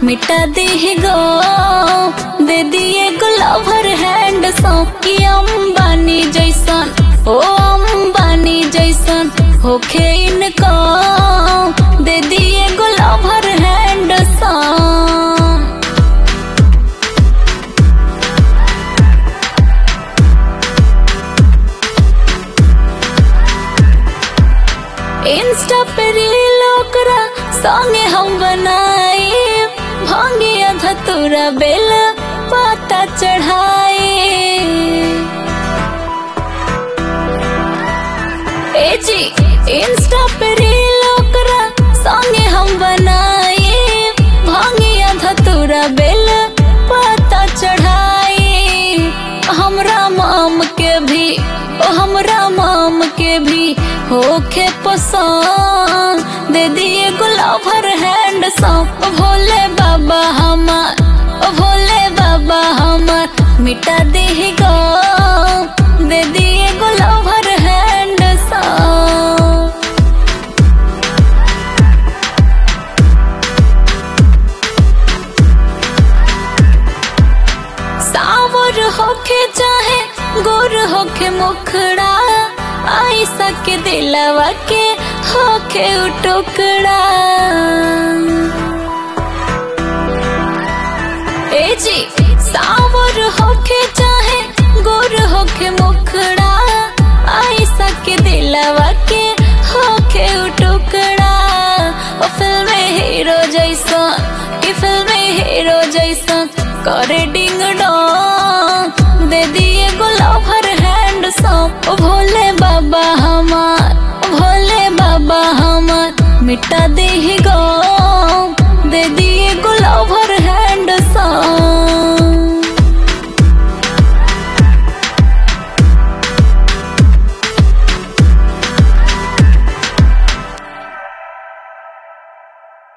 मिटा दी गो दे दिए गुलाभर हैंड सौंप अंबानी जैसन ओ अंबानी जैसन होखे इनको दे दिए गुलाभर हैंड सौंप इंस्टा पे रील ओकरा संगे हम बनाए भांगे धतुरा बेल पाता चढ़ाए ए जी इंस्टा पे रील ओकरा संगे हम बनाए भांगे धतुरा बेल पाता चढ़ाए हमरा माम के भी ओ हमरा माम के भी होखे पसंद दे दिए गुलाभर हैंड सौंप भोले बाबा हमार ओ भोले बाबा हमार मिटा दी गो दे दिए गुलाभर हैंड सौंप सावर होके चाहे गोर होके मुखड़ा आई सके दिलवा के होके उ टुकड़ा ए जी सावर होके चाहे गोर होके मुखड़ा आई सके दिलवा के होके उ टुकड़ा ओ फिल्म हीरो जैसा कि फिल्म हीरो जैसा करे डिंग डोंग दे दिए गुलाभर हैंड सौंप ओ भोले बाबा हमार ओ भोले बाबा हमार मिटा दे गो